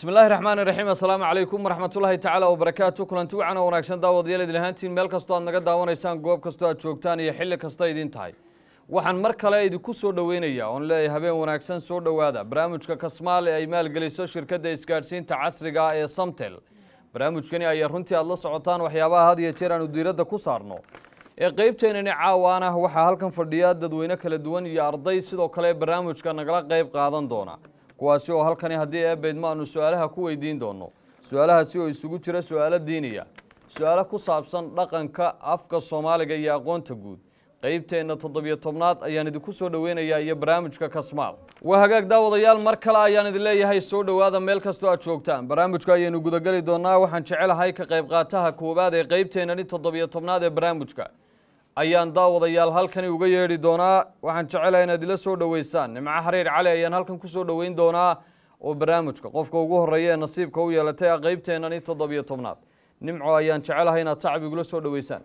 bismi illaahi raxmaan iraxiim assalaamu calaykum waraxmatullaahi tacaala wabarakaatu kulanti wacan oo wanaagsan daawadayaal idin ahaantiin meel kastoo aad naga daawanaysaan goob kastoo aad joogtaan iyo xilli kasta idin tahay waxaan mar kale idinku soo dhoweynayaa oon leeyahay habeen wanaagsan soo dhowaada barnaamijka kasmaal ee ay maalgeliso shirkadda isgaadhsiinta casriga ah ee samtel barnaamijkani ayaa runtii aad la socotaan waxyaabaha had iyo jeer aanu diiradda ku saarno ee qeybteenani caawaan ah waxaa halkan fadhiya dadweyne kala duwan iyo arday sidoo kale barnaamijka nagala qeyb qaadan doona kuwaasi oo halkani haddii eebeydma aanu su-aalaha ku weydiin doono su-aalahaasi oo isugu jira su-aalo diiniya su-aalo ku saabsan dhaqanka afka soomaaliga iyo aqoonta guud qeybteenna toddobiyo tobnaad ayaan idinku soo dhoweynayaa iyo barnaamijka kasmaal waa hagaag daawadayaal mar kale ayaan idin leeyahay soo dhowaada meel kastoo aad joogtaan barnaamijka ayaynu gudageli doonaa waxaan jecelahay ka qayb qaataha koowaad ee qeybteennani toddobiyo tobnaad ee barnaamijka ayaan daawadayaal halkani uga yeedhi doonaa waxaan jecelahay inaad ila soo dhoweysaan nimco xariir cali ayaan halkan kusoo dhoweyn doonaa oo barnaamijka qofka ugu horeeya ee nasiibka u yeelatay ah qeybteennani toddobiyo tobnaad nimco ayaan jecelahay inaad tacab igula soo dhoweysaan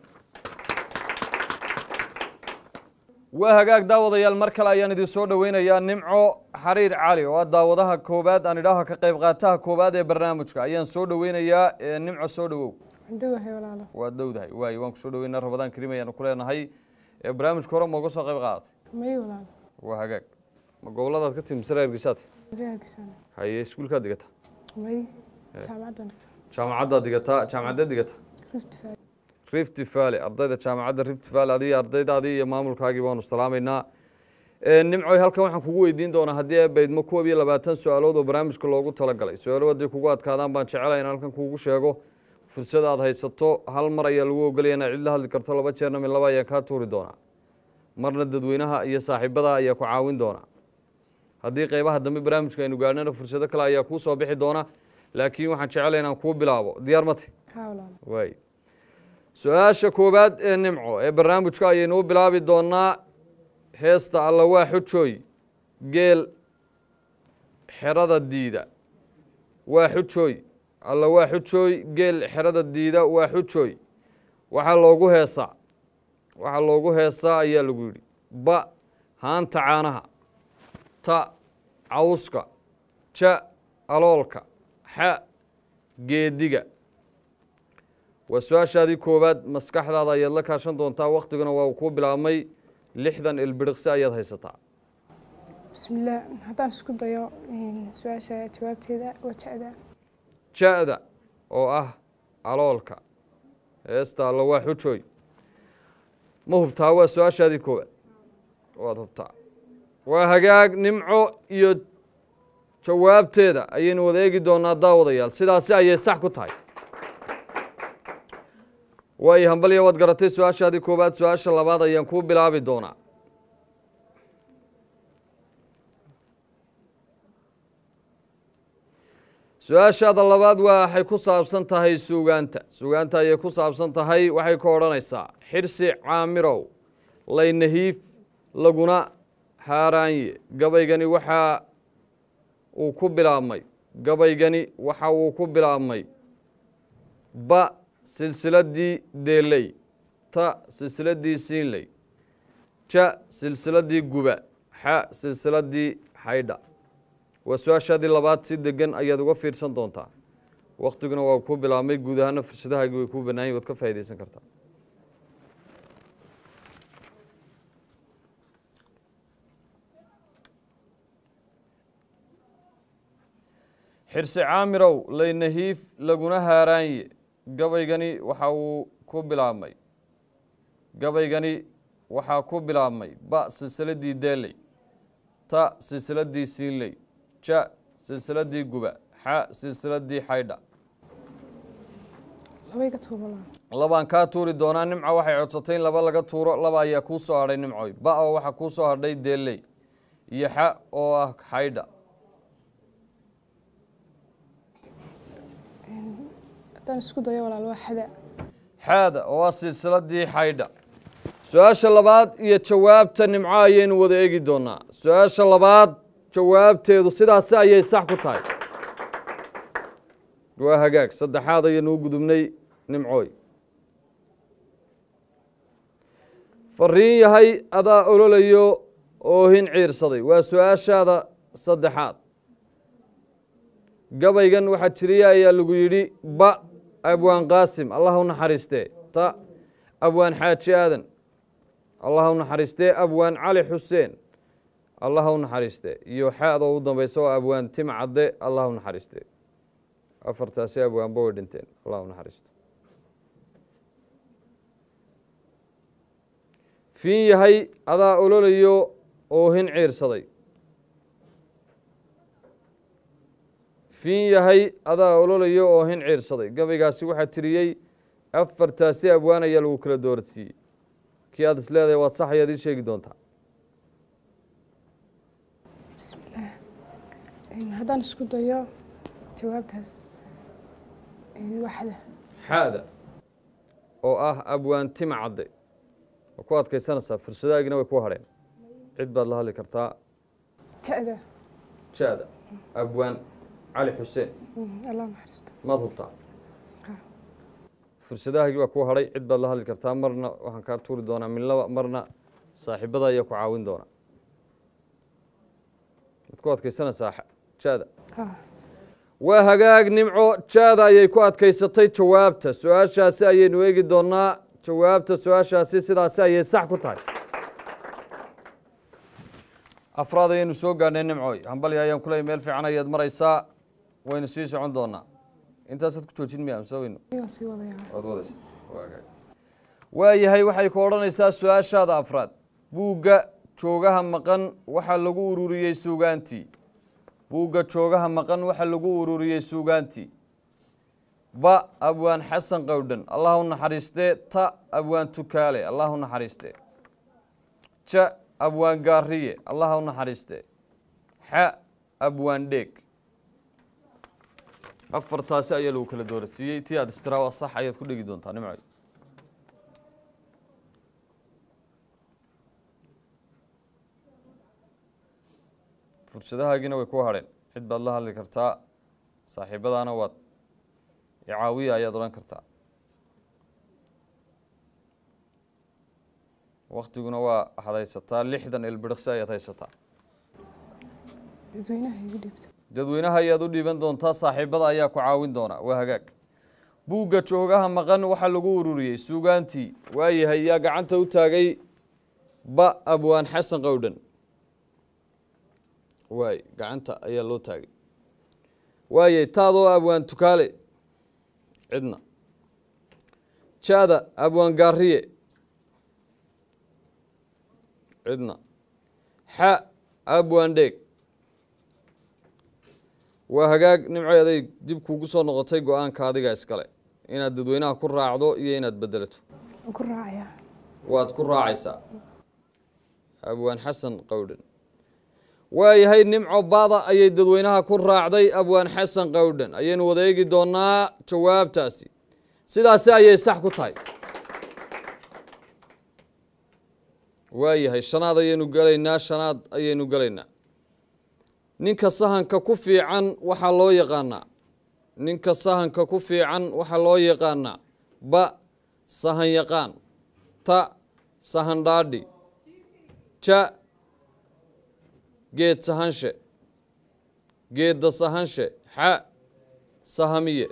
waa hagaag daawadayaal mar kale ayaan idin soo dhoweynayaa nimco xariir cali oo ah daawadaha koowaad aan idhaaha ka qayb qaataha koowaad ee barnaamijka ayaan soo dhoweynayaa ee nimco soo dhowow dhawahay walaalo waad dhowdahay waayo waan kusoo dhoweynaa rabadaan karim ayaanu ku leenahay ee barnaamijka hore mooga soo qayb qaadatay may walaalo waa hagaag ma goboladaad ka timi sare ergisaad reerkiisana haye iskuulkaad digataa may jaamacadda nagta jaamacaddaad digataa jaamacaddeed digataa rift valley rift valley ardayda jaamacadda rift valley adiga ardaydaadii iyo maamulkaagii baanu salaamaynaa Ee, nimcoy halkan waxaan kugu weydiin doonaa haddii ay baydmo koob iyo labaatan su-aalood oo barnaamijka loogu talagalay su-aalo haddii kugu adkaadaan baan jecelahay in halkan kuugu sheego fursad aad haysato hal mar ayaa lagu ogolaya inaad cid la hadli karto laba jeerna mid laba ayaan kaa tuuri doonaa marna dadweynaha iyo saaxiibada ayaa ku caawin doona haddii qeybaha dambe barnaamijka aynu gaadhnana fursado kale ayaa kuu soo bixi doona laakiin waxaan jecelahay inaan kuu bilaabo diyaar mate haa walaalo waay su-aasha koowaad ee nimco ee barnaamijka ayaynu u bilaabi doonaa heesta alla waa xujooy geel xerada diida waa xujooy alla waa xujooy geel xerada diida waa xujooy waxaa loogu heesaa waxaa loogu heesaa ayaa lagu yidhi ba haanta caanaha ta cawska ja aloolka xa geediga waa su-aashaadii koowaad maskaxdaada ayaad la kaashan doontaa waktiguna waa kuu bilaabmay lixdan ilbiriqsi ayaad haysataa bismillaah haddaan isku dayo su-aasha jawaabteeda waa jecda ja-da oo ah aloolka heesta alla waa xujooy ma hubtaa waa su-aashaadii koowaad waad hubtaa waa hagaag nimco iyo jawaabteeda ayaynu wada eegi doonaa daawadayaal sidaasi ayay sax ku tahay waayo hambalya waad garatay su-aashaadii koowaad su-aasha labaad ayaan kuu bilaabi doonaa su-aashaada labaad waa waxay ku saabsan tahay suugaanta suugaanta ayay ku saabsan tahay waxay ka odhanaysaa xirsi caamirow laynahiif laguna haaraanye gabaygani waxa uu ku bilaabmay gabaygani waxa uu ku bilaabmay ba silsiladii deeley ta silsiladii siinley ja silsiladii guba xa silsiladii xaydha waa su-aashaadii labaad si degan ayaad uga fiirsan doontaa waktiguna waa ku bilaabmay guud ahaana fursadahaagii way kuu banaanyiin waad ka faa'iidaysan kartaa xirsi caamirow laynahiif laguna haaraanye gabaygani waxa uu ku bilaabmay gabaygani waxaa ku bilaabmay ba silsiladii deeley ta silsiladii siinley ja silsiladii guba xa silsiladii xaydha labay ka tuur walaalo labaan kaa tuuri doonaa nimco waxay codsatay in laba laga tuuro laba ayaa kuu soo hadhay nimcoy ba oo waxaa kuu soo hadhay deeley iyo xa oo ah xaydha haddaan isku dayo walaalo waa xada xaada oo ah silsiladii xaydha su-aasha labaad iyo jawaabta nimco ayaynu wada eegi doonaa su-aasha labaad jawaabteedu sidaasi ayay sax ku tahay waa hagaag saddexaad ayaynu u gudubnay nimcooy fariin yahay adaa ololayo oohin ciirsaday waa su-aashaada saddexaad gabaygan waxaa jiriya ayaa lagu yidhi ba abwaan qaasim allah u naxariistee ta abwaan xaaji aadan allah u naxariistee abwaan cali xuseen allah u naxariistee iyo xaada u dambeysa oo abwaan tim cadde allah u naxariistee afartaasi abwaanba way dhinteen allah u naxariisto fiin yahay adaa ololayo oohin ciirsaday fiin yahay adaa ololayo oohin ciirsaday gabaygaasi waxaa tiriyey afartaasi abwaan ayaa lagu kala doorsiiyey kii aad is leedahay waad sax ayaad ii sheegi doontaa bismillaah Een, haddaan isku dayo jawaabtaas een, waxda xaada oo ah abwaan tima cadde waa ku adkaysanaysaa fursadaagina way ku hadheen cid baad la hadli kartaa ja-da jaada abwaan cali xuseen Mm, allah naxariisto maad hubtaa Ha. fursadahaagii baa ku hadhay cid baad la hadli kartaa marna waxaan kaa tuuri doonaa min laba marna saaxiibada ayaa ku caawin doona waad ku adkaysanaysaa xa- jaada ha waa hagaag nimco jaada ayay ku adkaysatay jawaabta su-aashaasi ayaynu eegi doonaa jawaabta su-aashaasi sidaasi ayay sax ku tahay afraad ayaynu soo gaadhnay nimcoy hambalya ayaan kuley meel fiican ayaad maraysaa waynu sii socon doonaa intaasaad ku joojin miya mise waynu waan sii wadayaa waad wadaysa waayahay waxay ku odhanaysaa su-aashaada afraad buugga joogaha maqan waxaa lagu ururiyey suugaantii buugga joogaha maqan waxaa lagu ururiyey suugaantii ba abwaan xasan qowdhan allah u naxariistee ta abwaan tukaale allah u naxariistee ja abwaan gaariye allah u naxariistee xa abwaan dheeg afartaasi ayaa lagu kala doorasiiyey tii aad istiraa waa sax ayaad ku dhegi doontaa nimcoy fursadahaagiina way ku hadheen cid baad la hadli kartaa saaxiibadaana waad icaawiya ayaad odhan kartaa waktiguna waa waxaad haysataa lixdan ilbiriqsi ayaad haysataa dadweynaha igu dhiibta dadweynaha ayaad u dhiiban doontaa saaxiibada ayaa ku caawin doona waa hagaag buugga joogaha maqan waxaa lagu ururiyey suugaantii waayahay yaa gacanta u taagay ba abwaan xasan qowdhan waay gacanta ayaa loo taagay waayay taadoo abwaan tukaale cidna jaada abwaan gaariye cidna xa abwaan dheeg waa hagaag nimcoy aday dib kuugu soo noqotay go-aanka adiga iskale inaad dadweynaha ku raacdo iyo inaad bedelato waan ku raacayaa waad ku raacaysaa abwaan xasan qowdhan waayahay nimco baada ayay dadweynaha ku raacday abwaan xasan qowdhan ayaynu wada eegi doonaa jawaabtaasi sidaasi ayay sax ku tahay waayahay shanaad ayaynu gelaynaa shanaad ayaynu gelaynaa ninka sahanka ku fiican waxaa loo yaqaanaa ninka sahanka ku fiican waxaa loo yaqaanaa ba sahan yaqaan ta sahan dhaadhi ja geed sahanshe geedda sahanshe xa sahamiye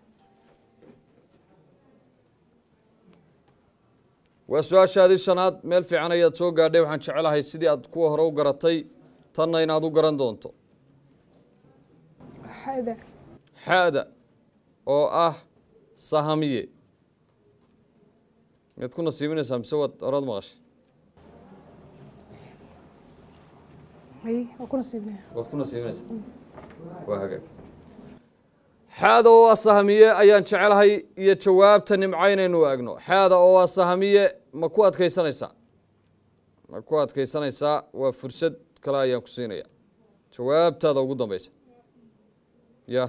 waa su-aashaadii shanaad meel fiican ayaad soo gaadhay waxaan jecelahay sidii aad kuwa hore u garatay tanna inaad u garan doonto xada xada oo ah sahamiye miyaad ku nasiibinaysaa mise waad horaad maqashay may waan ku nasiibnaya waad ku nasiibinaysaa waa hagaag xaada oo ah sahamiye ayaan jecelahay iyo jawaabta nimco inaynu eegno xaada oo ah sahamiye ma ku adkaysanaysaa ma ku adkaysanaysaa waa fursad kale ayaan ku siinaya jawaabtaada ugu dambeysa ya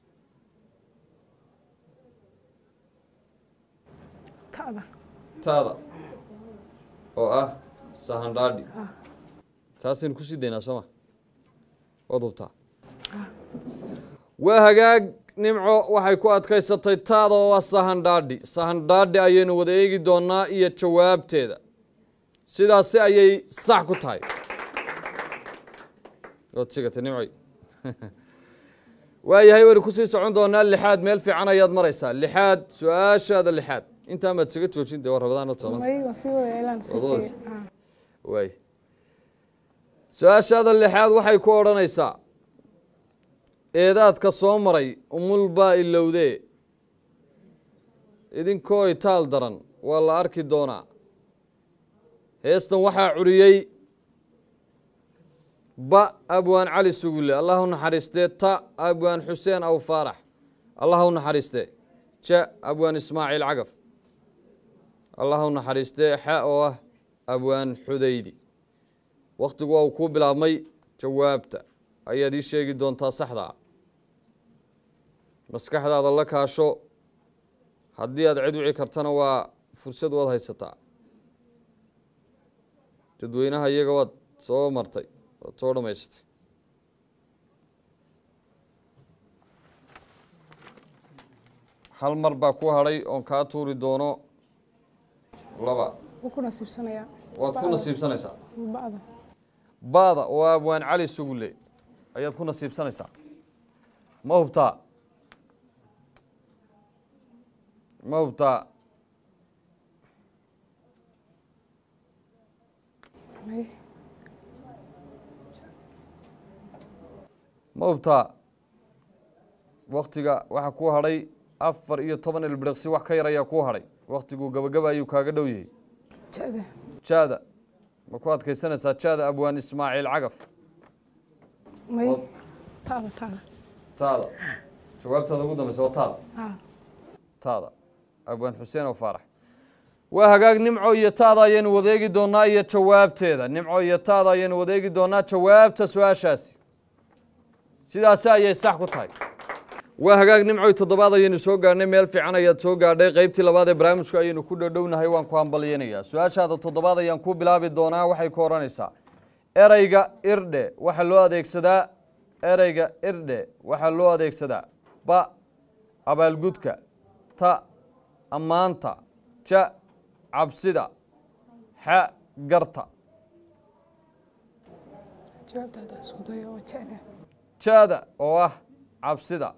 ta'da taada oo ah sahandhaadhi taasaynu kusii daynaa sooma waad hubtaa waa hagaag nimco waxay ku adkaysatay taada oo ah sahandhaadhi sahandhaadhi ayaynu wada eegi doonaa iyo jawaabteeda sidaasi ayay sax ku tahay waad sigatay nimcoy waayahay waynu kusii socon doonaa lixaad meel fiican ayaad maraysaa lixaad su-aashaada lixaad intaa maad isaga joojin dee waa rabadaan toban may waan sii wada elaan Waad wadaysa. waay su-aashaada lixaad waxay ku odhanaysaa eedaadka soo maray umul baa ilowdee idinkoo itaal daran waa la arki doonaa heestan waxaa curiyey ba abwaan cali sugulle allah u naxariistee ta abwaan xuseen aw faarax allah u naxariistee ja abwaan ismaaciil cagaf allah u naxariistee xa oo ah abwaan xudaydi wakhtigu waa uu kuu bilaabmay jawaabta ayaad ii sheegi doontaa saxda ah maskaxdaada la kaasho haddii aad cid wici kartana waa fursad waad haysataa dadweynaha iyaga waad soo martay waad soo dhammaysatay hal mar baa ku hadhay oon kaa tuuri doono laba wuu ku nasiibsanayaa waad ku nasiibsanaysaa ba'da baada oo abwaan cali sugulle ayaad ku nasiibsanaysaa ma hubtaa ma hubtaa may ma hubtaa waktiga waxaa ku hadhay afar iyo toban ilbiriqsi wax ka yar ayaa ku hadhay waktigu gabagaba ayuu kaaga dhow yahay ja'da jaada ma ku adkaysanaysaa jaada abwaan ismaaciil cagaf may Wad. taada taada taada jawaabtaada ugu dambeysa waa taada haa taada abwaan xuseen oo faarax waa hagaag nimco iyo taada ayaynu wadeegi doonaa iyo jawaabteeda nimco iyo taada ayaynu wadeegi doonaa jawaabta su-aashaasi sidaasi ayay sax ku tahay waa hagaag nimcoy toddobaad ayaynu soo gaadhnay meel fiican ayaad soo gaadhay qaybtii labaad ee barnaamijku ayaynu ku dhowdhownahay waan ku hambalyeynayaa su-aashaada toddobaad ayaan ku bilaabi doonaa waxay ku odhanaysaa ereyga irdhe waxaa loo adeegsadaa ereyga irdhe waxaa loo adeegsadaa ba abaalgudka ta ammaanta ja cabsida xa garta jawaabtaada isku dayo waa ja'da jaada oo ah cabsida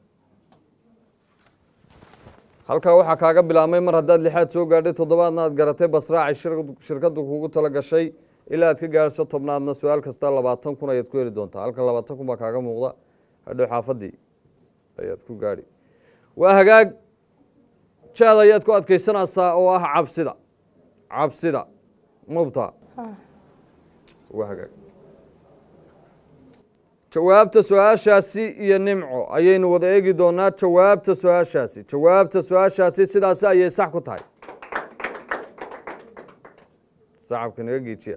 halkaa waxaa kaaga bilaabmay mar haddaad lixaad soo gaadhay toddobaadna aad garatay basraacay shir- shirkaddu kugu tala gashay ilaa aad ka gaadhso tobnaadna su-aal kasta labaatan kun ayaad ku heli doontaa halkan labaatan kun baa kaaga muuqda hadhow xaafadii ayaad ku gaadhi waa hagaag jaada ayaad ku adkaysanaysaa oo ah cabsida cabsida mubta haa waa hagaag jawaabta su-aashaasi iyo nimco ayaynu wada eegi doonaa jawaabta su-aashaasi jawaabta su-aashaasi sidaasi ayay sax ku tahay sacabka naga geejiya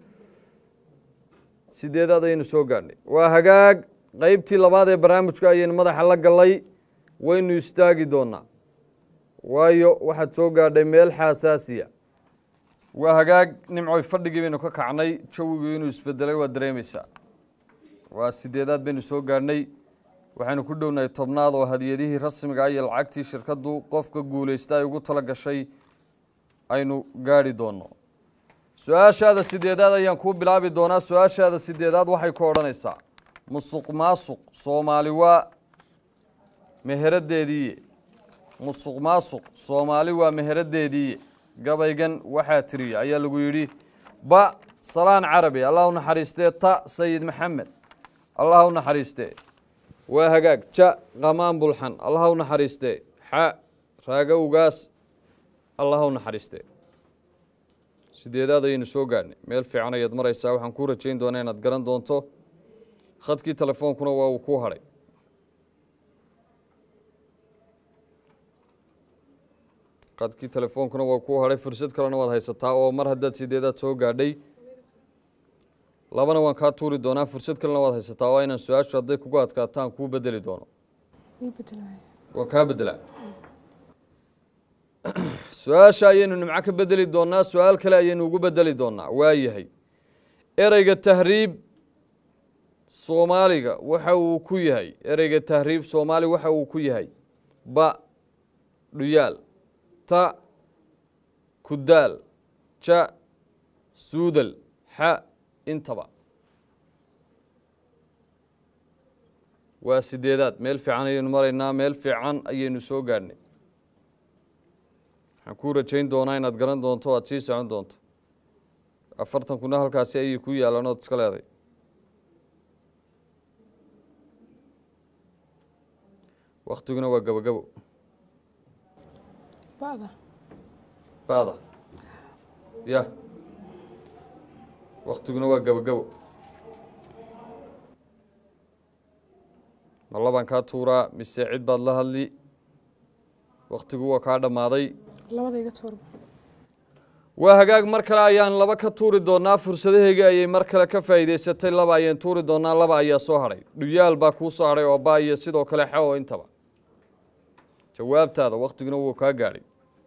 sideedaad ayaynu soo gaadhnay waa hagaag qeybtii labaad ee barnaamijka ayaynu madaxa la gallay waynu istaagi doonaa waayo waxaad soo gaadhay meel xaasaasiya waa hagaag nimcoy fadhigii baynu ka kacnay jawigii inuu isbedelay waa dareemaysaa waa sideedaad baynu soo gaadhnay waxaynu ku dhownahay tobnaad oo hadiyadihii rasmiga ah iyo lacagtii shirkaddu qofka guulaysta ay ugu tala gashay aynu gaadhi doonno su-aashaada sideedaad ayaan kuu bilaabi doonaa su-aashaada sideedaad waxay ku odhanaysaa musuq maasuq soomaali waa meheradeediiye musuq maasuq soomaali waa meheradeediiye gabaygan waxaa tiriya ayaa lagu yidhi ba salaan carabi allah u naxariistee ta sayid maxamed allah u naxariistee waa hagaag ja qamaan bulxan allah u naxariistee xa raaga ugaas allah u naxariistee sideedaad ayaynu soo gaadhnay meel fiican ayaad maraysaa waxaan kuu rajayn doonaa inaad garan doonto khadkii telefoonkuna waa uu kuu hadhay khadkii telefoonkuna waa kuu hadhay fursad kalena waad haysataa oo mar haddaad sideedaad soo gaadhay labana waan kaa tuuri doonaa fursad kalena waad haysataa waa inaan su-aashu hadday kugu adkaataan kuu bedeli doono ii bedelaya waan kaa bedelaa su-aasha ayaynu nimco ka bedeli doonaa su-aal kale ayaynu ugu bedeli doonaa waa yahay ereyga tahriib soomaaliga waxa uu ku yahay ereyga tahriib soomaali waxa uu ku yahay ba dhuyaal ta kudaal ja suudal xa intaba waa sideedaad meel fiican ayaynu maraynaa meel fiican ayaynu soo gaadhnay waxaan kuu rajayn doonaa inaad garan doonto o aad sii socon doonto afartan kuna halkaasi ayay ku yaalaan ood iska leeday waktiguna waa gabogabo ba'da ba'da ya waktiguna waa gabogabo ma labaan kaa tuuraa mise cid baad la hadli waktigu waa kaa dhammaaday labada iga tuurba waa hagaag mar kale ayaan laba ka tuuri doonaa fursadaheyga ayay mar kale ka faa'iidaysatay laba ayaan tuuri doonaa laba ayaa soo hadhay dhuyaal baa kuu soo hadhay oo baa iyo sidoo kale xewo intaba jawaabtaada waktiguna wuu kaa gaadhay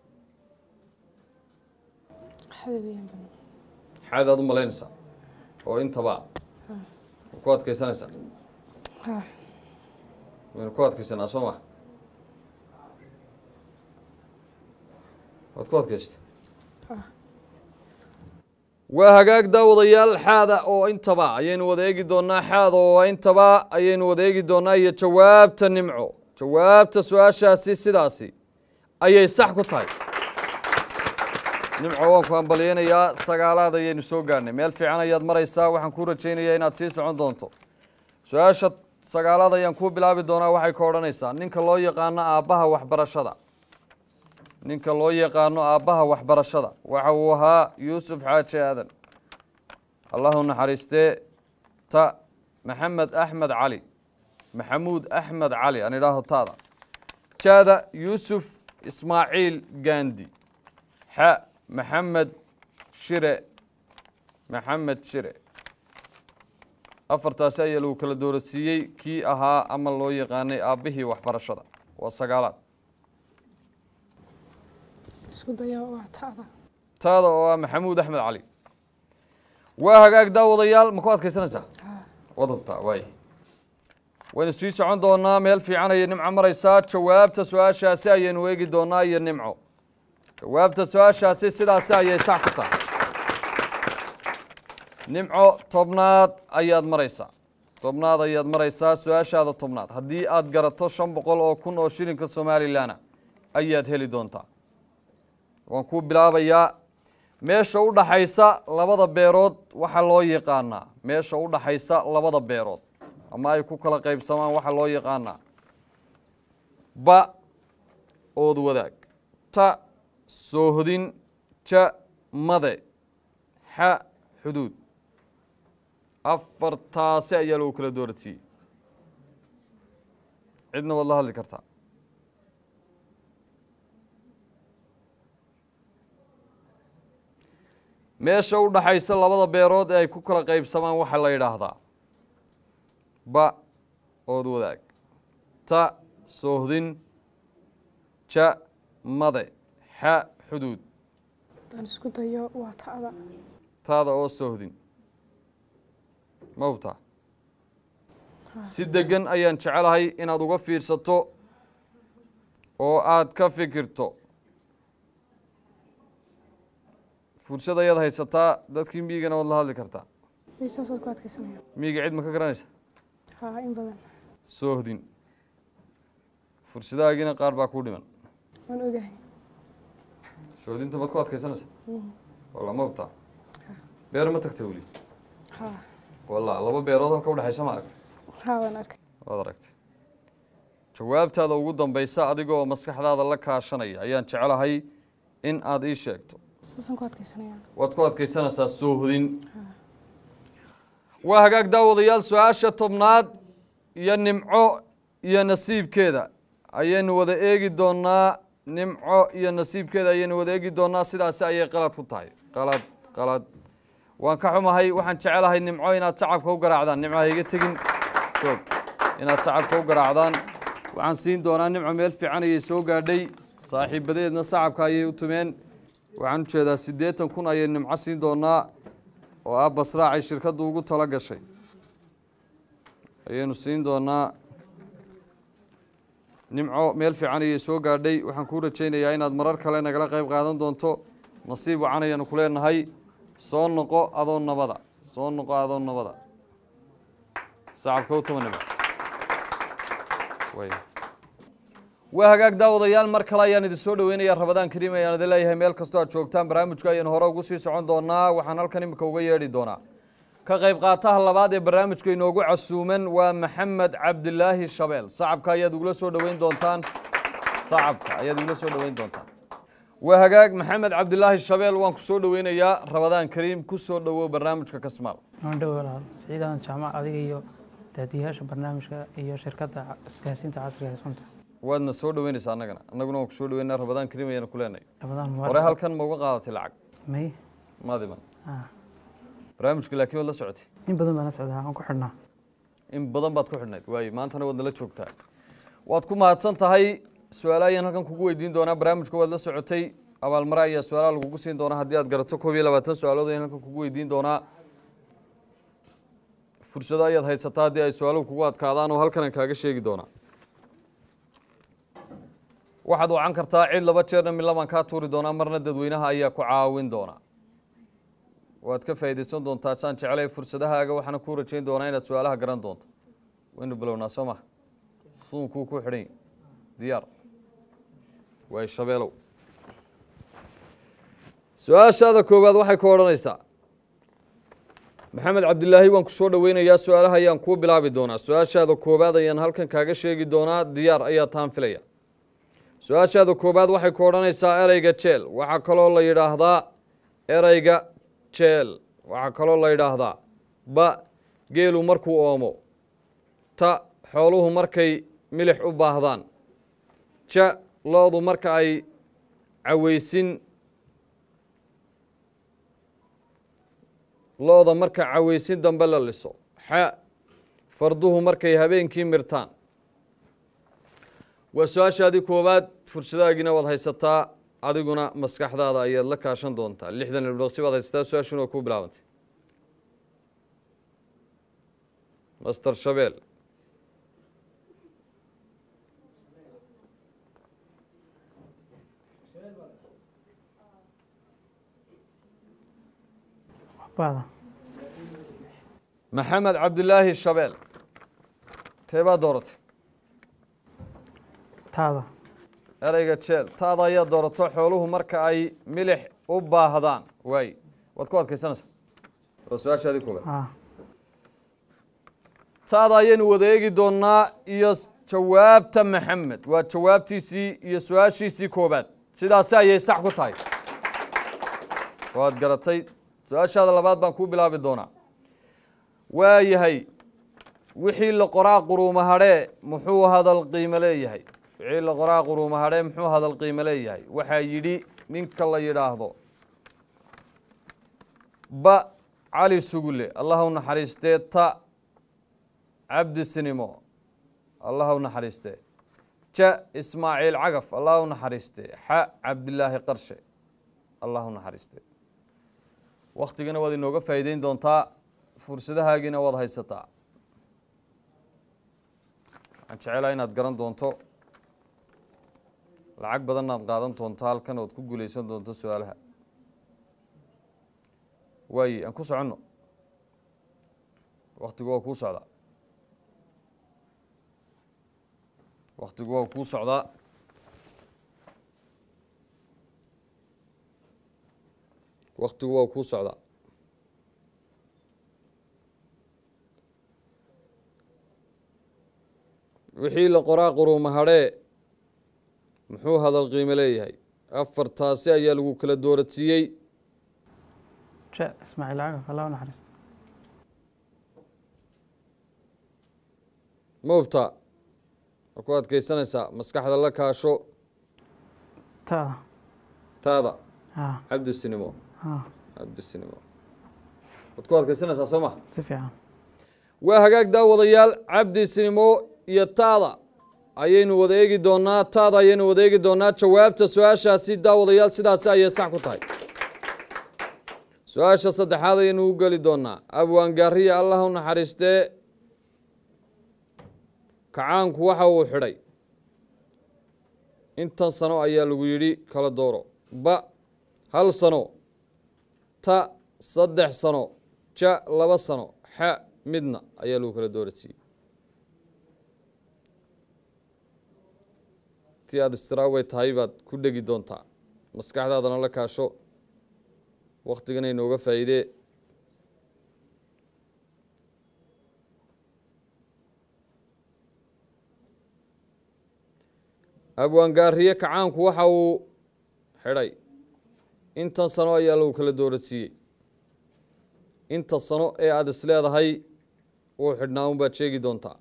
xada weeyaan badan xaadaad u malaynaysaa oo intaba ma ku adkaysanaysaa ha waynu ku adkaysanaa soo ma waad ku adkaystay ha waa hagaag daawadayaal xaada oo intaba ayaynu wada eegi doonaa xaada oo intaba ayaynu wada eegi doonaa iyo jawaabta nimco jawaabta su-aashaasi sidaasi ayay sax ku tahay nimco waan ku hambalyeynayaa sagaalaad ayaynu soo gaarnay meel fiican ayaad maraysaa waxaan kuu rajaynayaa inaad sii socon doonto su-aasha sagaalaad ayaan kuu bilaabi doonaa waxay ka odhanaysaa ninka loo yaqaano aabbaha waxbarashada ninka loo yaqaano aabbaha waxbarashada waxa uu ahaa yuusuf xaaji aadan allahu naxariistee ta maxamed axmed cali maxamuud axmed cali aan idhaaho taada jaada yuusuf ismaaciil gandi xa maxamed shire maxamed shire afartaasi ayaa lagu kala doorasiiyey kii ahaa ama loo yaqaanay aabbihii waxbarashada waa sagaalaad isku dayo waa ta'da taada oo ah maxamuud axmed cali waa hagaag daawadayaal ma ku adkaysanaysaa ha waad hubtaa waay waynu sii socon doonaa meel fiican ayay nimco maraysaa jawaabta su-aashaasi ayaynu eegi doonaa iyo nimco jawaabta su-aashaasi sidaasi ayay sax ku tahay nimco tobnaad ayaad maraysaa tobnaad ayaad maraysaa su-aashaada tobnaad haddii aad garato shan boqol oo kun oo shilinka somalilanna ayaad heli doontaa waan kuu bilaabayaa meesha u dhaxaysa labada beerood waxaa loo yaqaanaa meesha u dhaxaysa labada beerood ama ay ku kala qaybsamaan waxaa loo yaqaanaa ba ood wadaag ta soohodin ja made xa xuduud afartaasi ayaa lagu kala dooratiyey cidna waad la hadli kartaa meesha u dhaxaysa labada beerood ee ay ku kala qaybsamaan waxaa la yidhaahdaa ba ood wadaag ta soohdin ja made xa xuduud haddaan isku dayo waa ta'da taada oo soohdin ma hubtaa si degan ayaan jecelahay inaad uga fiirsato oo aad ka fikirto fursad ayaad haysataa dadkii miyigana waad la hadli kartaa miisaasaad ku adkaysanaya miyiga cid ma ka garanaysa ha in badan soohdin fursadahaagiina qaar baa kuu dhiman waan ogahay soohdinta maad ku adkaysanaysa walla ma hubtaa beer ma tagta weli ha walla laba beerood halka udhexaysa ma aragta ha waan arkay waad aragtay jawaabtaada ugu dambaysa adigoo maskaxdaada la kaashanaya ayaan jecelahay in aad ii sheegto saasaan ku adkaysanaya waad ku adkaysanaysaa soohdin waa hagaag daawadayaal su-aasha tobnaad iyo nimco iyo nasiibkeeda ayaynu wada eegi doonaa nimco iyo nasiibkeeda ayaynu wada eegi doonaa sidaasi ayay qalad ku tahay qalad qalad waan ka xumahay waxaan jecelahay nimco inaad sacabka u garaacdaan nimco ha iga tegin joog inaad sacabka u garaacdaan waxaan siin doonaa nimco meel fiican ayay soo gaadhay saaxiibadeedna sacabka ayay u tumeen waxaan ujeedaa siddeetan kun ayay nimco siin doonaa oo ah basraacay shirkaddu ugu tala gashay ayaynu siin doonaa nimco meel fiican ayay soo gaadhay waxaan kuu rajaynayaa inaad marar kale nagala qayb qaadan doonto nasiib wacan ayaanu ku leenahay soo noqo adoo nabada soo noqo adoo nabada sacabka u tuma nimco Way. waa hagaag daawadayaal mar kale ayaan idin soo dhaweynaya rabadaan kariim ayaan idin leeyahay meel kastoo aad joogtaan barnaamijka ayaan hore ugu sii socon doonaa waxaan halkan imika uga yeedhi doonaa ka qayb qaataha labaad ee barnaamijka inoogu casuuman waa maxamed cabdilaahi shabeel sacabka ayaad ugula soo dhaweyn doontaan sacabka ayaad ugula soo dhaweyn doontaan waa hagaag maxamed cabdilaahi shabeel waan ku soo dhaweynayaa rabadaan kariim ku soo dhowow barnaamijka kasmaal waan dhow walaal siciidan jaamac adiga iyo daadiyaasha barnaamijka iyo shirkadda isgaarsiinta casriga ee sonta waadna soo dhaweynaysaa annagana annaguna waan ku soo dhaweynaa rabadaan kariim ayaanu ku leenahay rabadaan hore mubaarak halkan ma uga qaadatay lacag may maadiman ah barnaamijka laakiin waad la socotay in badan baan la socdaa aan ku xidhnaa in badan baad ku xidhnayd waaye maantana waad nala joogtaa waad ku mahadsan tahay su-aala ayaan halkan kugu weydiin doonaa barnaamijka waad la socotay abaalmare ayaa su-aalaha lagugu siin doonaa haddii aad garato koob iyo labaatan su-aalood ayaan halkan kugu weydiin doonaa fursado ayaad haysataa haddii ay su-aaluhu kugu adkaadaan oo halkan aan kaaga sheegi doonaa waxaad wacan kartaa cid laba jeerna midla baan kaa tuuri doonaa marna dadweynaha ayaa ku caawin doonaa waad ka faa'iidaysan doontaa saan jeclay fursadahaaga waxaana kuu rajayn doonaa inaad su-aalaha garan doonto waynu bilownaa soo maha suunkuu ku xidhan yahy diyaar waay shabeelow su-aashaada koowaad waxay ku odhanaysaa maxamed cabdilaahi waan ku soo dhoweynayaa su-aalaha ayaan kuu bilaabi doonaa su-aashaada koowaad ayaan halkan kaaga sheegi doonaa diyaar ayaa taan filaya su-aashaada koowaad waxay ku odhanaysaa ereyga jeel waxaa kaloo la yidhaahdaa ereyga jeel waxaa kaloo la yidhaahdaa ba geelu markuu oomo ta xooluhu markay milix u baahdaan ja lo-du marka ay caweysin lo-da marka caweysin dambe la liso xa farduhu markay habeenkii mirtaan waa su-aashaadii koowaad fursadaagiina waad haysataa adiguna maskaxdaada ayaad la kaashan doontaa lixdan ilbaqsi baad haysataa su-aashuna waa kuu bilaabantay master shabeel baada maxamed cabdilaahi shabeel teebaa dooratay taada ereyga jeel taada ayaa doorato xooluhu marka ay milix u baahdaan waay waad ku adkaysanaysaa waa su-aashaadii koobaad ah taada ayaynu wada eegi doonaa iyo jawaabta maxamed waa jawaabtiisii iyo su-aashiisii koobaad sidaasi ayay sax ku tahay waad garatay su-aashaada labaad baan kuu bilaabi doonaa waayahay wixii la qoraa quruuma hadhee muxuu hadal qiimo leeyahay wixii la qoraa quruuma hadhee muxuu hadal qiimo leeyahay waxaa yidhi ninka la yidhaahdo ba cali sugulle allah u naxariistee ta cabdi sinimo allah u naxariistee ja ismaaciil cagaf allah u naxariistee xa cabdilaahi qarshe allah u naxariistee waktigana waad inooga faa'iideyn doontaa fursadahaagiina waad haysataa waxaan jecelaha inaad garan doonto lacag badanna aad qaadan doonto halkan ood ku guuleysan doonto su-aalaha waaye aan ku soconno waktigu waa kuu socdaa waktigu waa kuu socdaa waktigu waa kuu socdaa wixii la qoraa quruuma hadhee muxuu hadal qiimo leeyahay afartaasi ayaa lagu kala dooradsiiyey ja ismaaciil cagaf allah u naxariisto ma hubtaa ma ku adkaysanaysaa maskaxda la kaasho taada taada ah cabdisinimo ah cabdisinimo waad ku adkaysanaysaa soo ma si fiican waa hagaag daawadayaal cabdi sinimo iyo taada ayaynu wada eegi doonaa taada ayaynu wada eegi doonaa jawaabta su-aashaasi daawadayaal sidaasi ayay sax ku tahay su-aasha saddexaad ayaynu u geli doonaa abwaangaariya allah u naxariistee kacaanku waxa uu xidhay intan sano ayaa lagu yidhi kala dooro ba hal sano ta saddex sano ja laba sano xa midna ayaa lagu kala doorasiiyey intii aada istiraawey tahay baad ku dhegi doontaa maskaxdaadana la kaasho waktigana inooga faa'iidee abwaangaariye kacaanku waxa uu xidhay intan sano ayaa lagu kala doorasiiyey inta sano ee aada is leedahay uu xidhnaa un baad sheegi doontaa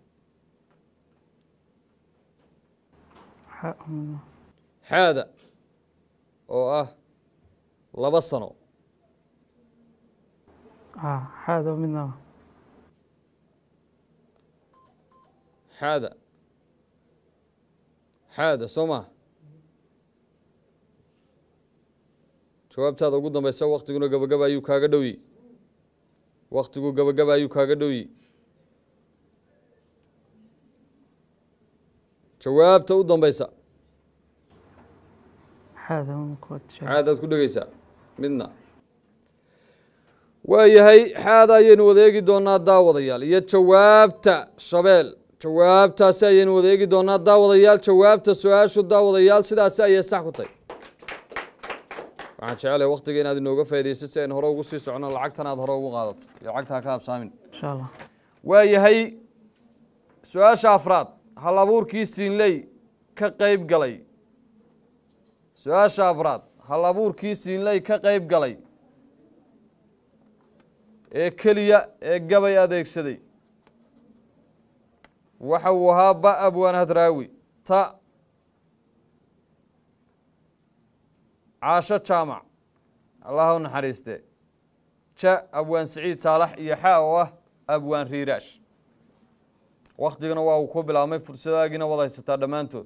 xa- mm, xaada oo ah laba sano ah, xaado midna xaada xaada soo maha jawaabtaada ugu dambeysa waktiguna gabagaba ayuu kaaga dhowyi waktigu gabagaba ayuu kaaga dhowyi jawaabta u dambeysa xaado un kuwad sheeg xaadaad ku dhegeysaa midna waayahay xaada ayaynu wada eegi doonaa daawadayaal iyo jawaabta shabeel jawaabtaasi ayaynu wada eegi doonaa daawadayaal jawaabta su-aashu daawadayaal sidaasi ayay sax ku tahy waxaan jecelahay waktiga inaad inooga faaideyso si aynu hore ugu sii socono lacagtan aad hore ugu qaadato iyo lacagta ha ka habsaamin insha allah waayahay su-aasha afraad hal abuurkii siinley ka qeyb galay su-aasha afraad hal abuurkii siinley ka qeyb galay ee keliya ee gabay adeegsaday waxa uu ahaa ba abwaan hadraawi ta caasho jaamac allaha u naxariiste ja abwaan siciid saalax iyo xa oo ah abwaan riiraash waktigana waa uu ku bilaabmay fursadaagiina wad haysataa dhammaantood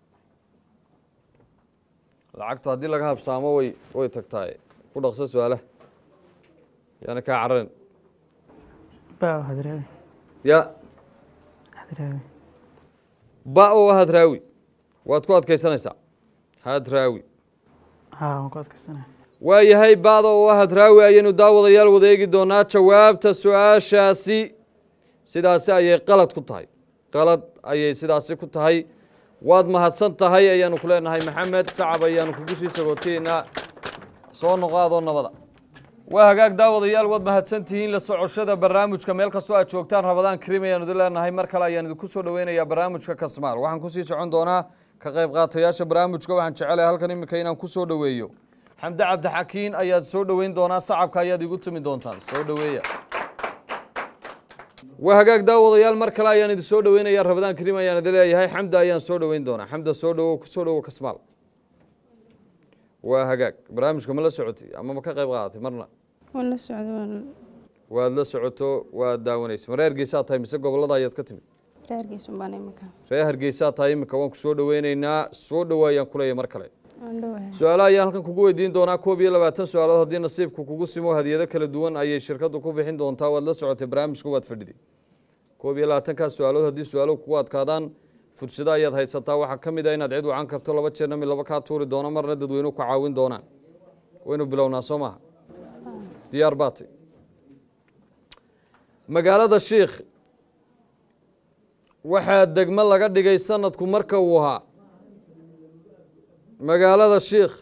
lacagtu haddii laga habsaamo way way tagtaaye ku dhaqso su-aalaha yaana kaa cararin ba hadraawi ya hadraawi ba oo ah hadraawi waad ku adkaysanaysaa hadraawi ha waan ku adkaysanaya waayahay ba'da oo ah hadraawi ayaynu daawadayaal wada eegi doonaa jawaabta su-aashaasi sidaasi ayay qalad ku tahay qalad ayay sidaasi ku tahay waad mahadsan tahay ayaanu ku leenahay maxamed sacab ayaanu kugu sii sagootayeynaa soo noqaadoo nabada waa hagaag daawadayaal waad mahadsan tihiin la socoshada barnaamijka meel kastoo aad joogtaan rabadaan karim ayaanu idin leenahay mar kale ayaan idinku soo dhoweynayaa barnaamijka kasmaal waxaan kusii socon doonaa ka qayb qaatayaasha barnaamijka waxaan jecelahay halkan iminka inaan ku soo dhoweeyo xamde cabdixakiin ayaad soo dhoweyn doonaa sacabka ayaad igu tumi doontaan soo dhoweeya waa hagaag daawadayaal mar kale ayaan idin soo dhoweynayaa rabadaan karim ayaan idin leeyahay xamda ayaan soo dhoweyn doonaa xamda soo dhowo kusoo dhowo kasmaal waa hagaag barnaamijka ma la socotay ama ma ka qayb qaadatay marna waan la socda waan waad la socoto waad daawanaysa ma reer geesaa tahay mise gobolada ayaad ka timid reerkiisun baan imika reer hargeysaa tahay iminka waan ku soo dhoweyneynaa soo dhowaayaan kuleeya mar kale waan dhowahay su-aalaha ayaan halkan kugu weydiin doonaa koob iyo labaatan su-aalood haddii nasiibku kugu simo hadiyado kala duwan ayay shirkaddu ku bixin doontaa waad la socotay barnaamijka waad fadhiday koob iyo labaatankaas su-aalood haddii su-aalo kugu adkaadaan fursado ayaad haysataa waxaa ka mid ah inaad cid wacan karto laba jeerna mid laba kaa tuuri doono marna dadweynuhu ka caawin doonaan waynu bilownaa soo maaha diyaar baatay magaalada shiikh waxaa degmo laga dhigay sanadku marka uu ahaa magaalada shiikh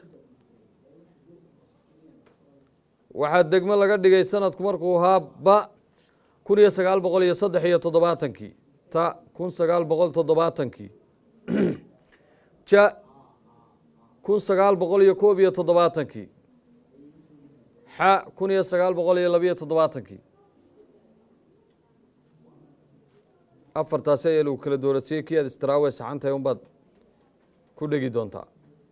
waxaa degmo laga dhigay sanadku markuu ahaa ba kun iyo sagaal boqol iyo saddex iyo toddobaatankii ta kun sagaal boqol toddobaatankii ja kun sagaal boqol iyo koob iyo toddobaatankii xa kun iyo sagaal boqol iyo labiyo toddobaatankii afartaasi ayaa lagu kala doorasiyey kii aad istiraawe saxantahay unbaad ku dhegi doontaa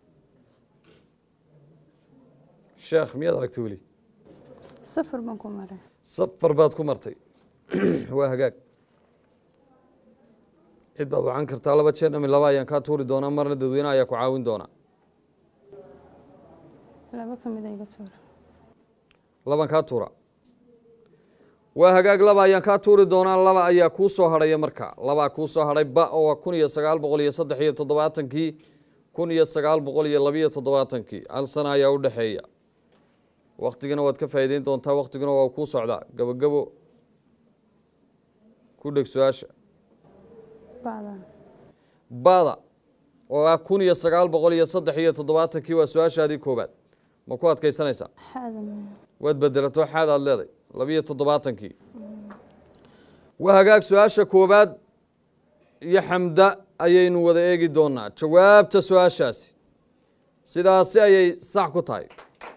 sheekh miyaad aragtay weli safar baan ku maray safar baad ku martay waa hagaag cid baad wacan kartaa laba jeer dhami laba ayaan kaa tuuri doonaa marna dadweyne ayaa ku caawin doonaa laba ka mid a iga tuur laban kaa tuura waa hagaag laba ayaan kaa tuuri doonaa laba ayaa kuu soo hadhaya marka labaa kuu soo hadhay ba oo kun iyo sagaal boqol iyo saddex iyo toddobaatankii kun iyo sagaal boqol iyo labiyo toddobaatankii hal sana ayaa u dhexeeya waktigana waad ka faa'iideyn doontaa waktiguna waa kuu socdaa gabogabo ku dheg su-aasha bacda bada oo ah kun iyo sagaal boqol iyo saddex iyo toddobaatankii waa su-aashaadii koobaad ma ku adkaysanaysaa xaada waad bedelato xaad aad leeday labiyo toddobaatankii waa hagaag su-aasha koobaad iyo xamda ayaynu wada eegi doonaa jawaabta su-aashaasi sidaasi ayay sax ku tahay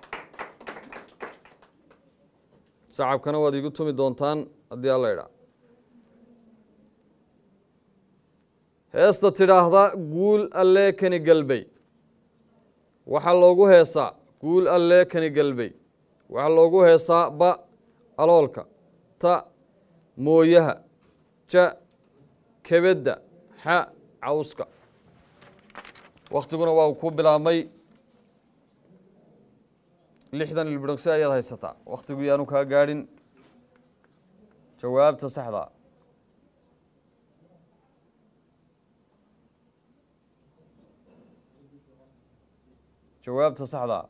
sacabkana waad iigu tumi doontaan haddii alla idhaa heesta tidhaahda guul allee kani galbey waxaa loogu heesaa guul allee kani galbey waxaa loogu heesaa ba aloolka ta mooyaha ja kebedda xa cawska wakhtiguna waa uu ku bilaabmay lixdan ilbidhogsi ayaad haysataa wakhtigu yaanu kaa gaadhin jawaabta saxdaa jawaabta saxdaa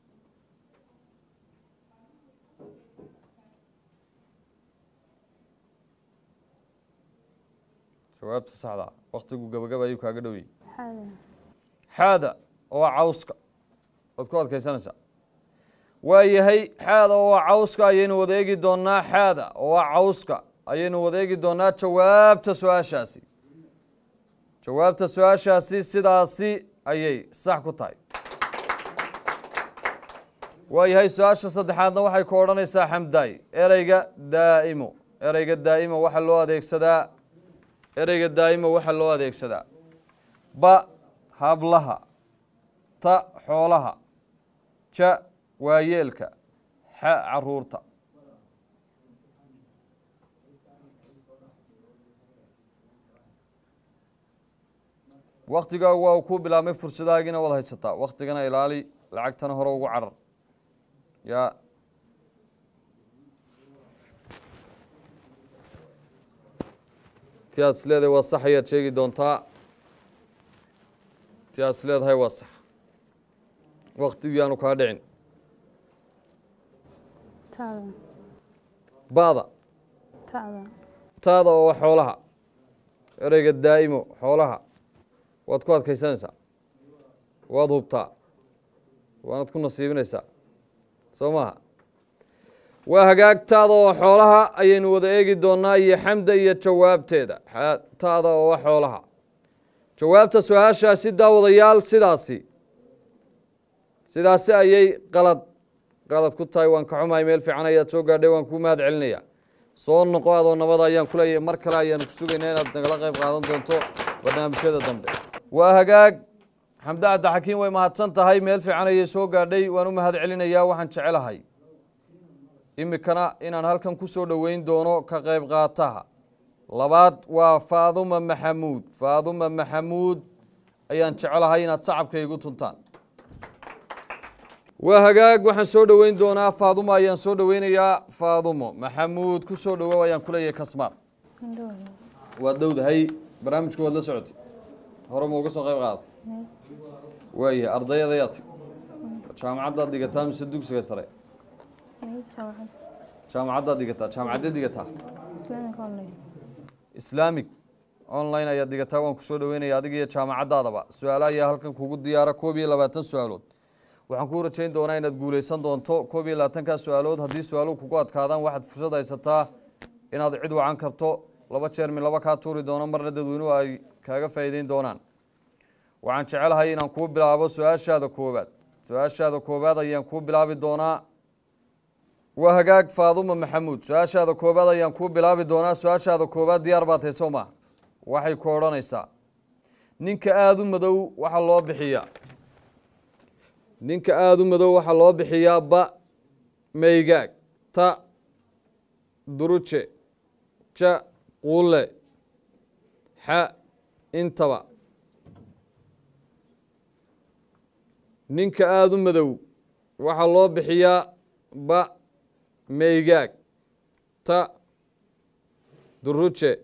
jawaabta saxdaa wakhtigu gabagaba ayuu kaaga dhowiyey xaada xaada oo cawska waad ku adkaysanaysaa waa yahay xaada oo cawska ayaynu wada eegi doonaa xaada oo cawska ayaynu wada eegi doonaa jawaabta su-aashaasi jawaabta su-aashaasi sidaasi ayay sax ku tahay waa yahay su-aasha saddexaadna waxay ku odhanaysaa xamdaay ereyga daa'imo ereyga daa'imo waxaa loo adeegsadaa ereyga daa'imo waxaa loo adeegsadaa ba hablaha ta xoolaha ja waayeelka xa caruurta waktigaa waa uu ku bilaabmay fursadahaagiina waad haysataa waktigana ilaali lacagtana hore ugu carar yaa ti aad is leedahay waa sax ayaad sheegi doontaa ti aad is leedahay waa sax waktigu yaanu kaa dhicin taada ba'da taada taada oo xoolaha ereyga daa'imo xoolaha waad ku adkaysanaysaa waad hubtaa waanad ku nasiibinaysaa soo maaha waa hagaagtaada oo xoolaha ayaynu wada eegi doonaa iyo xamda iyo jawaabteeda xa- taada oo xoolaha jawaabta su-aashaasi daawadayaal sidaasi sidaasi ayay qalad qalad ku tahay waan ka xumahay meel fiican ayaad soo gaadhay waan kuu mahad celinaya soo noqo adoo nabada ayaan ku leeyahay mar kale ayaanu ku sugaynaa inaad nagala qayb qaadan doonto barnaamijyada dambe waa hagaag xamde cabdixakiin way mahadsan tahay meel fiican ayay soo gaadhay waan u mahad celinayaa waxaan jecelahay imikana inaan halkan ku soo dhoweyn doono ka qayb qaataha labaad waa faaduma maxamuud faaduma maxamuud ayaan jecelahay inaad sacabka igu tuntaan waa hagaag waxaan soo dhoweyn doonaa faadumo ayaan soo dhoweynayaa faadumo maxamuud ku soo dhowow ayaan ku leeyahay kasmaar waad dhowdahay barnaamijka waad la socotay hore ma uga soo qayb qaadatay waayahay ardayadayaad jaamacaddaad dhigataa mise dugsiga sare jaamacaddaad dhigataa jaamacaddeed dhigataa islaamic online ayaad dhigataa waan kusoo dhoweynaya adiga iyo jaamacaddaadaba su-aalaha ayaa halkan kugu diyaara koob iyo labaatan su-aalood waxaan kuu rajayn doonaa inaad guuleysan doonto koob iyo labaatankaa su-aalood haddii su-aaluhu kugu adkaadaan waxaad fursad haysataa inaad cid wacan karto laba jeer mi laba kaa tuuri doono marna dadweynuhu ay kaaga faa'iideyn doonaan waxaan jecelahay inaan kuu bilaabo su-aashaada koobaad su-aashaada koobaad ayaan kuu bilaabi doonaa waa hagaag faaduma maxamuud su-aashaada koobaad ayaan kuu bilaabi doonaa su-aashaada koobaad diyaar baad hayso ma waxay ku odhanaysaa ninka aada u madow waxaa loo bixiyaa ninka aada u madow waxaa loo bixiyaa ba maygaag ta duruje ja quule xa intaba ninka aada u madow waxaa loo bixiyaa ba maygaag ta duruje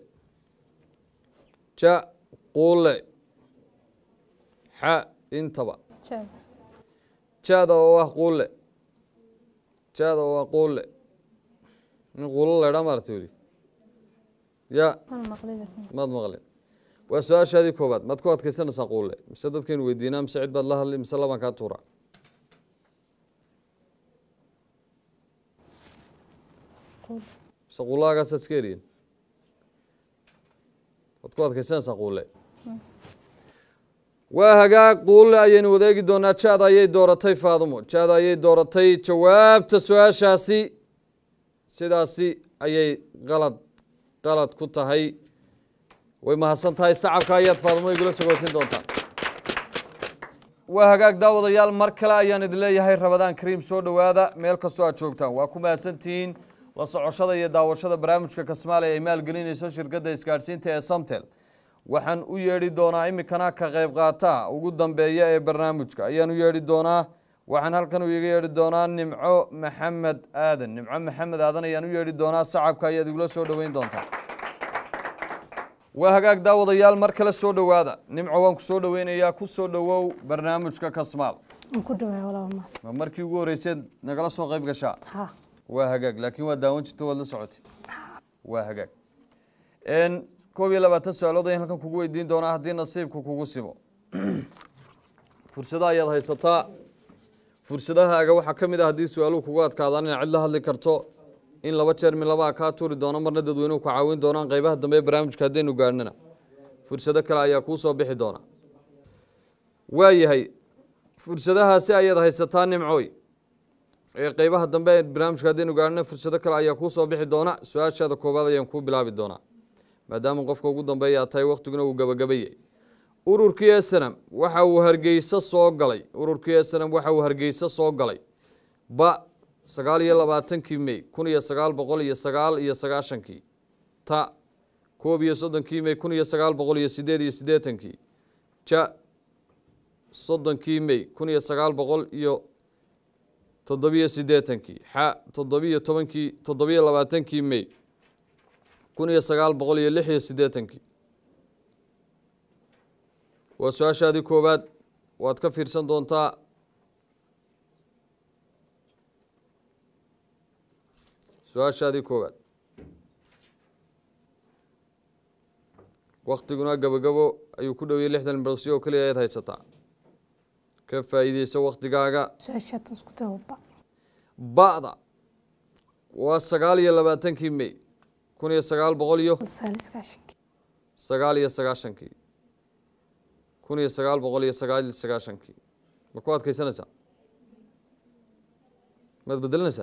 ja quule xa intaba jaada oo ah quule jaada oo ah quule nin quulo laydhaa maarta weli ya maad maqlin waa su-aashaadii koowaad maad ku adkaysanaysaa quulle mise dadkaynu weydiinaa mise cid baad la hadli mise labaan kaa tuuraa mise quullahagaasaad iska eriyin waad ku adkaysanaysaa quulle waa hagaag quulle ayaynu wadeegi doonaa jaad ayay dooratay faadumo jaad ayay dooratay jawaabta su-aashaasi sidaasi ayay qalad qalad ku tahay way mahadsan tahay sacabka ayaad faadumo igula sagootin doontaan waa hagaag daawadayaal mar kale ayaan idin leeyahay rabadaan kariim soo dhowaada meel kastoo aad joogtaan waa ku mahadsantihiin la socoshada iyo daawashada barnaamijka kasmaale ay maalgelinayso shirkadda isgaadhsiinta ee samtel waxaan u yeedhi doonaa iminkana ka qayb qaataha ugu dambeeya ee barnaamijka ayaan u yeedhi doonaa waxaan halkan iga yeedhi doonaa nimco maxamed aadan nimco maxamed aadan ayaan u yeedhi doonaa sacabka ayaad igula soo dhoweyn doontaa waa hagaag daawadayaal mar kale soo dhowaada nimco waan ku soo dhoweynayaa ku soo dhowow barnaamijka kasmaal aan ku dhawaay walaal maas ma markii ugu horreyseed nagala soo qayb gashaa ha waa hagaag laakiin waa daawan jirta waad la socotay waa hagaag n koob iyo labaatan su-aalood ayaan halkan kugu weydiin doonaa haddii nasiibku kugu simo fursada ayaad haysataa fursadahaaga waxaa ka mid ah haddii su-aaluhu kugu adkaadaan inaad cid la hadli karto in laba jeer mi labaa kaa tuuri doono marna dadweynuhu ku caawin doonaan qaybaha dambe ee barnaamijka haddaynu gaadhnana fursado kale ayaa kuu soo bixi doona waayahay fursadahaasi ayaad haysataa nimcooy ee qaybaha dambe ee barnaamijka haddaynu gaadhna fursado kale ayaa kuu soo bixi doona su-aashaada koowaad ayaan kuu bilaabi doonaa maadaama qofka ugu dambeeya aad tahay waktiguna uu gabagabayay ururkii esenam waxa uu hargeysa soo galay ururkii esenam waxa uu hargeysa soo galay ba sagaal iyo labaatankii mey kun iyo sagaal boqol iyo sagaal iyo sagaashankii ta koob iyo soddonkii mey kun iyo sagaal boqol iyo sideed iyo siddeetankii ja soddonkii mey kun iyo sagaal boqol iyo toddobiyo siddeetankii xa toddobiyo tobankii toddobiyo labaatankii mey kun iyo sagaal boqol iyo lix iyo siddeetankii waa su-aashaadii koowaad waad ka fiirsan doontaa su-aashaadii koowaad waktiguna gabogabo ayuu ku dhoweyay lixdan birqsi oo keliya ayaad haysataa ka faa'iideyso waktigaaga su-aashaatan isku dawaba ba'da waa sagaal iyo labaatankii mey kun iyo sagaal boqol iyo saaliskaashankii sagaal iyo sagaashankii kun iyo sagaal boqol iyo sagaal iyo sagaashankii ma ku adkaysanaysaa maad bedelinaysaa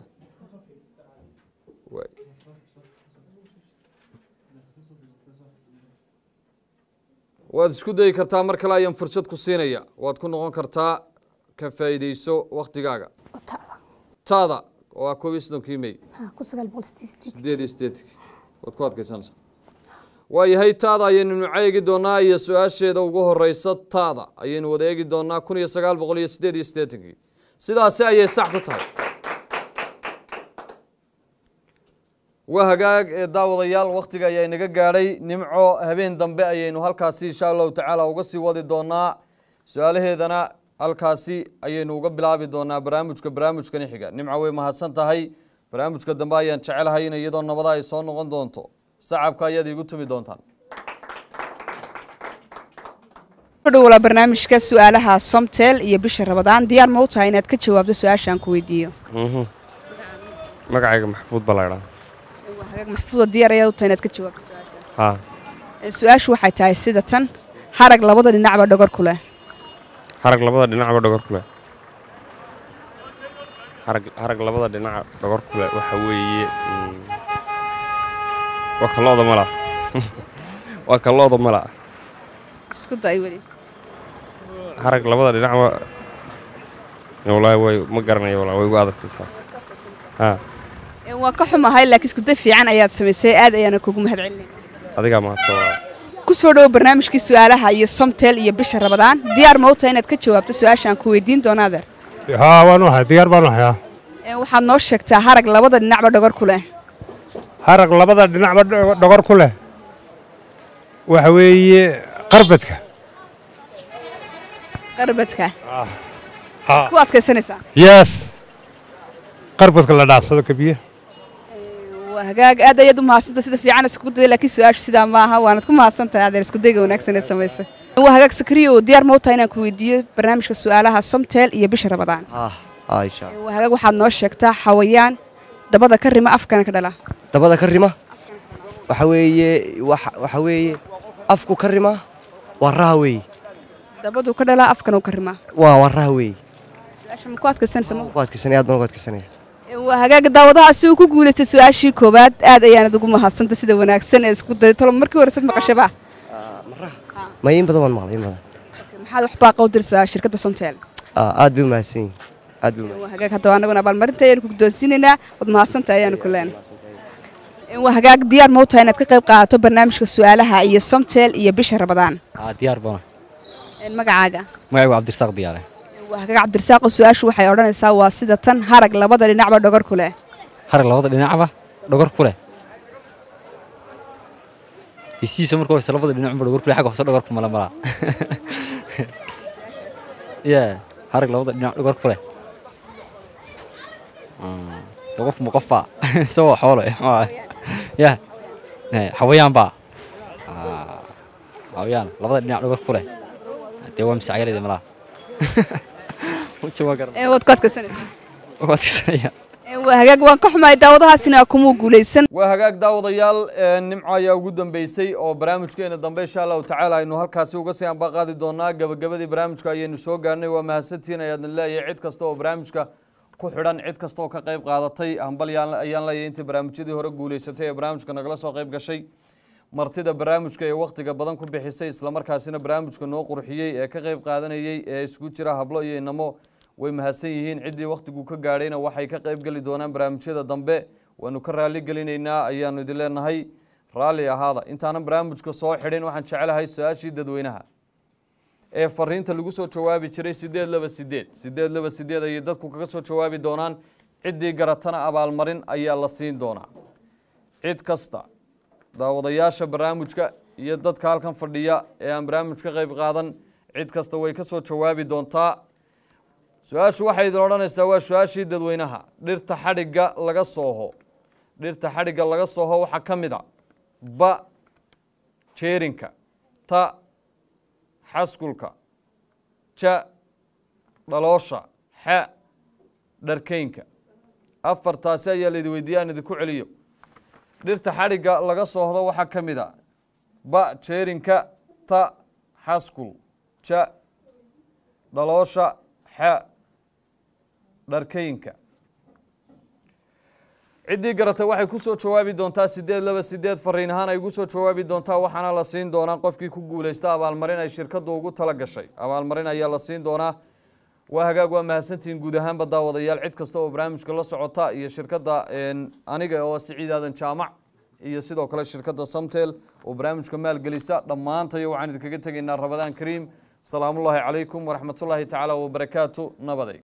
waay waad isku dayi kartaa mar kale ayaan fursad ku siinaya waad ku noqon kartaa ka faa'iideyso waktigaaga oo tacda taada waa koob iyo soddonkii mey ha ku sagaal boqol sideed sideed sideed iyo sideedkii waad ku adkaysanaysaa waayahay taada ayaynu nimco eegi doonaa iyo su-aasheeda ugu horeysa taada ayaynu wada eegi doonaa kun iyo sagaal boqol iyo sideed iyo siddeetankii sidaasi ayay sax ku tahay waa hagaag ee daawadayaal wakhtiga ayaa inaga gaadhay nimco habeen dambe ayaynu halkaasi insha allahu tacaala uga sii wadi doonaa su-aalaheedana halkaasi ayaynu uga bilaabi doonaa barnaamijka barnaamijkani xiga nimco way mahadsan tahay barnaamijka dambe ayaan jecelahay in iyadoo nabada ay soo noqon doonto sacabka ayaad iigu tumi doontaan dhowla barnaamijka su-aalaha somtel iyo bisha rabadaan diyaar ma u tahay inaad ka jawaabto su-aashaan ku weydiiyo magacayga maxfuud baa laydhaa hagaag maxfuuda diyaar ayaad u tahay inaad ka jawaabto su-aashaan haa Ee, su-aashu waxay tahay sida tan harag labada dhinacba dhogor ku leh harag labada dhinacba dhogor ku leh harag harag labada dhinaca dhogor ku leh waxa weeye mm, waa ka looda mala waa ka looda mala isku day weli harag labada dhinacba wallaahi way ma garanayo wallaahi way igu adagtaysaa haa Ee, waan ka xumahay laakiin isku day fiican ayaad samaysay aad ayaana kugu mahad celinayna adigaa mahadsan wallaahi ku soo dhowo barnaamijkii su-aalaha iyo somtel iyo bisha rabadaan diyaar ma u tahay inaad ka jawaabto su-aashaan ku weydiin doona adeer haa waan u ahay diyaar baan u hayaa Ee, waxaad noo sheegtaa harag labada dhinacba dhogor ku leh harag labada dhinacba dho- dhogor ku leh waxa weeye qarbadka qarbadka haa ku adkaysanaysaa yes qarbadka la dhaafsado kabiye waa hagaag aad ayaad u mahadsantay sida fiican iskugu dayay laakiin su-aashu sidaa ma aha waanad ku mahadsantahay adeer isku dayga wanaagsan ee samaysay waa hagaag sakriyo oo diyaar ma u tahay inaan ku weydiiyo barnaamijka su-aalaha somtel iyo bisha rabadaan ah ah insha Allah. waa hagaag waxaad noo sheegtaa xawayaan dabada ka rima afkana ka dhala dabada ka rima waxa weeye waxa waxa weeye afku ka rima waa raha weeye dabadu ka dhalaa afkana u ka rimaa waa waa raha weeye su-aasha ma ku adkaysanaysa ma ku adkaysanaya aad baan ku adkaysanaya waa hagaaga daawadaha si uu ku guulaystay su-aashii koowaad aad ayaanad ugu mahadsantay sida wanaagsan ee isku day tolo markii hore sad maqashaba ma in badan waan maqlay in badan maxaad wax baaqa u dirsaa shirkadda somtel ah aad bay u mahadsan yihiin aad bay u mahadsan waa hagaag haddaba annaguna abaalmarinta ayaanu ku guddoonsiinaynaa waad mahadsantahay ayaanu ku leenahay waa hagaag diyaar ma u tahay inaad ka qayb qaadato barnaamijka su-aalaha iyo somtel iyo bisha rabadaan aa diyaar bana magacaaga magacaygu cabdirasaaq diyaare waa hagaag cabdirasaaqo su-aashu waxay odhanaysaa waa sida tan harag labada dhinacba dhogor ku leh harag labada dhinacba dhogor ku leh disiisa marka hoose labada dhinacba dhogor ku leh xagga hoose dhogor ku mala malaa ya harag labada dhinac dhogor ku leh Ah, qofku ma qof baa isagoo xoolo eh, ma aha. ya Eh, xawayaan baa Ah, xawayaan labada dhinac dhogor ku leh dee waa misacyalayda malaa Wajah waa garan- Ee, waad ku adkaysanaysaa waa adkaysanaya Ee, waa hagaag waan ka xumahay daawadahaasina kumuu guulaysan waa hagaag daawadayaal ee, nimco ayaa ugu dambeysay oo barnaamijkeena dambe insha allahu tacaala aynu halkaasi uga sii ambaqaadi doonaa gabagabadii barnaamijka ayaynu soo gaarnay waa mahadsantihiin ayaadna leeyahay cid kasta oo barnaamijka ku xidhan cid kasta oo ka qayb qaadatay hambal yaan- ayaan leeyahay intii barnaamijyadii hore guulaysatay ee barnaamijka nagala soo qayb gashay martida barnaamijka ee wakhtiga badan ku bixisay islamarkaasina barnaamijka noo qurxiyey ee ka qayb qaadanayey ee isku jira hablo iyo inamo way mahadsan yihiin ciddii wakhtigu ka gaadhayna waxay ka qayb geli doonaan barnaamijyada dambe waanu ka raali gelinaynaa ayaanu idin leenahay raalli ahaada intaanan barnaamijka soo xidhin waxaan jecelahay su-aashii dadweynaha ee fariinta lagu soo jawaabi jiray sideed laba sideed sideed laba sideed ayay dadku kaga soo jawaabi doonaan ciddii garatana abaalmarin ayaa la siin doonaa cid kasta daawadayaasha barnaamijka iyo dadka halkan fadhiya ee aan barnaamij ka qayb qaadan cid kasta way ka soo jawaabi doontaa su-aashu waxay idin odhanaysaa waa su-aashii dadweynaha dhirta xadhigga laga sooho dhirta xadhigga laga sooho waxaa ka mid a ba jeerinka ta xaskulka ja dhaloosha xa dharkeynka afartaasi ayaa laidi weydiiya aan idinku celiyo dhirta xadhigga laga soohdo waxaa ka mid a ba jeerinka ta xaskul ja dhaloosha xa dharkeynka ciddii garatay waxay ku soo jawaabi doontaa sideed laba sideed fariin ahaan ay ugu soo jawaabi doontaa waxaana la siin doonaa qofkii ku guulaysta abaalmarin ay shirkaddu ugu tala gashay abaalmarin ayaa la siin doonaa waa hagaag waa mahadsantihiin guud ahaanba daawadayaal cid kasta oo barnaamijka la socota iyo shirkadda aniga oo siciid aadan jaamac iyo sidoo kale shirkadda samtel oo barnaamijka maalgelisa dhammaantayo waxaan idinkaga tegaynaa rabadaan kariim salaamullaahi calaykum waraxmatullaahi tacaala wabarakaatu nabaday